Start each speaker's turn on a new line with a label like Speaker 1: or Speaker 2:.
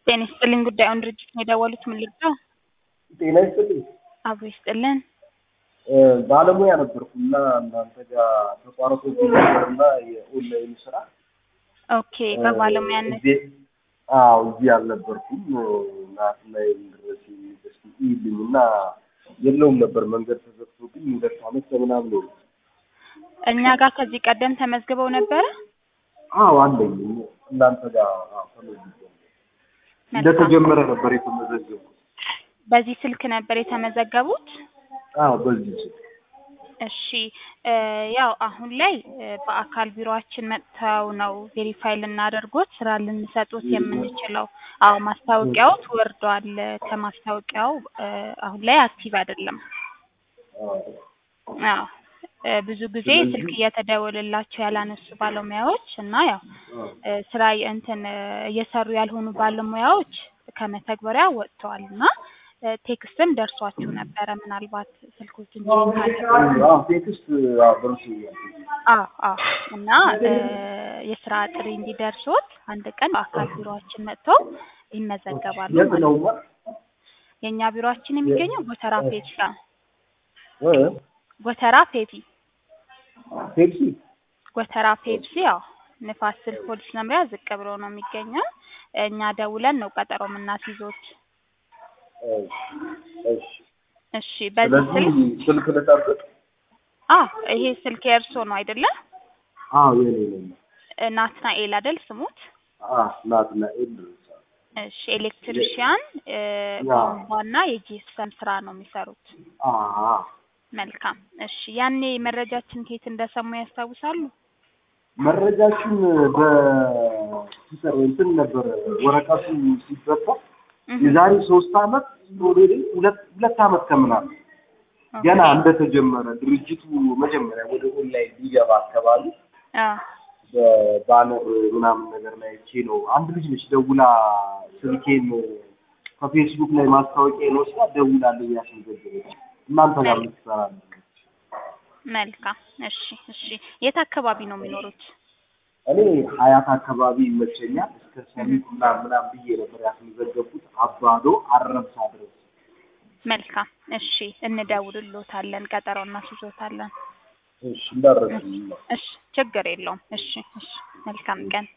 Speaker 1: ጤና ይስጥልኝ ጉዳዩን ድርጅት ነው የደወሉት ምን ልርዳው?
Speaker 2: ጤና ይስጥልኝ።
Speaker 1: አብሮ ይስጥልን።
Speaker 2: ባለሙያ ነበርኩ እና እናንተ ጋር ተቋርጦብኝ ነበርና የኦንላይን ስራ
Speaker 1: ኦኬ በባለሙያነት
Speaker 2: እዚህ አዎ እዚህ አልነበርኩም። ናት ላይ ድረስ ዩኒቨርሲቲ ይልኝ እና የለውም ነበር መንገድ ተዘግቶብኝ ሁለት ዓመት ከምናምን ነው።
Speaker 1: እኛ ጋር ከዚህ ቀደም ተመዝግበው ነበረ።
Speaker 2: አዎ አለኝ እናንተ ጋር አዎ ተመዝግቤ እንደተጀመረ ነበር የተመዘገቡት።
Speaker 1: በዚህ ስልክ ነበር የተመዘገቡት?
Speaker 2: አዎ በዚህ ስልክ
Speaker 1: እሺ እ ያው አሁን ላይ እ በአካል ቢሮአችን መጥተው ነው ቬሪፋይ ልናደርጎት ስራ ልንሰጡት የምንችለው። አዎ ማስታወቂያው ወርዷል። ከማስታወቂያው እ አሁን ላይ አክቲቭ አይደለም። አዎ እ ብዙ ጊዜ ስልክ እየተደወለላቸው ያላነሱ ባለሙያዎች እና ያው እ ስራ እንትን እ እየሰሩ ያልሆኑ ባለሙያዎች ከመተግበሪያ ወጥተዋል እና እ ቴክስትም ደርሷችሁ ነበረ ምናልባት ስልኮችን ቼክ ካደረጉ
Speaker 2: አዎ ቴክስት አዎ ደርሶኛል።
Speaker 1: አዎ አዎ እና እ የስራ ጥሪ እንዲደርሶት አንድ ቀን በአካል ቢሮአችን መጥተው ይመዘገባሉ
Speaker 2: የት
Speaker 1: ማለት
Speaker 2: ነው
Speaker 1: ነው። የእኛ ቢሮአችን የሚገኘው ጎተራ ፔፕሲ ነው።
Speaker 2: እ
Speaker 1: ጎተራ ፔፕሲ
Speaker 2: ፔፕሲ
Speaker 1: ጎተራ ፔፕሲ ያው ንፋስ ስልክ ፖሊስ መምሪያ ዝቅ ብሎ ነው የሚገኘው። እኛ ደውለን ነው ቀጠሮ የምናስይዞት።
Speaker 2: እሺ
Speaker 1: እሺ በዚህ
Speaker 2: ስለዚህ
Speaker 1: ስልክ
Speaker 2: ስልክ ልጠብቅ?
Speaker 1: አ ይሄ ስልክ የእርሶ ነው አይደለ?
Speaker 2: አዎ የኔ ነው።
Speaker 1: እ ናትናኤል አይደል ስሙት?
Speaker 2: አዎ ናትናኤል ደርሳል።
Speaker 1: እሺ ኤሌክትሪሽያን እ
Speaker 2: ያ።
Speaker 1: ቧንቧና የጂፕሰም ስራ ነው የሚሰሩት።
Speaker 2: አዎ
Speaker 1: መልካም እሺ ያኔ መረጃችን ከየት እንደሰሙ ያስታውሳሉ?
Speaker 2: መረጃችን በትዊተር እንትን ነበረ ወረቀቱ ሲበታ
Speaker 1: እህ
Speaker 2: የዛሬ ሶስት አመት ኦልሬዲ ሁለት ሁለት አመት ከምናምን
Speaker 1: ኦኬ።
Speaker 2: ገና እንደተጀመረ ድርጅቱ መጀመሪያ ወደ ኦንላይን ሊገባ አካባቢ
Speaker 1: አ
Speaker 2: በባነር ምናምን ነገር ላይ አይቼ ነው አንድ ልጅ ነች ደውላ ስልኬን ከፌስቡክ ላይ ማስታወቂያ ወስዳ ደውላልኝ ያስመዘገበች እናንተ ጋር ልትሰራ
Speaker 1: መልካም እሺ እሺ የት አካባቢ ነው የሚኖሩት?
Speaker 2: እኔ ሀያት አካባቢ ይመቸኛል። እስከ ሰሚት ምናምን ምናምን ብዬ ነበር ያስመዘገብኩት አባዶ አረብሳ ድረስ።
Speaker 1: መልካም እሺ እንደውልሎታለን፣ ቀጠሮ እናስይዞታለን።
Speaker 2: እሺ እንዳረስልኝ ነው።
Speaker 1: እሺ ችግር የለውም። እሺ እሺ መልካም ቀን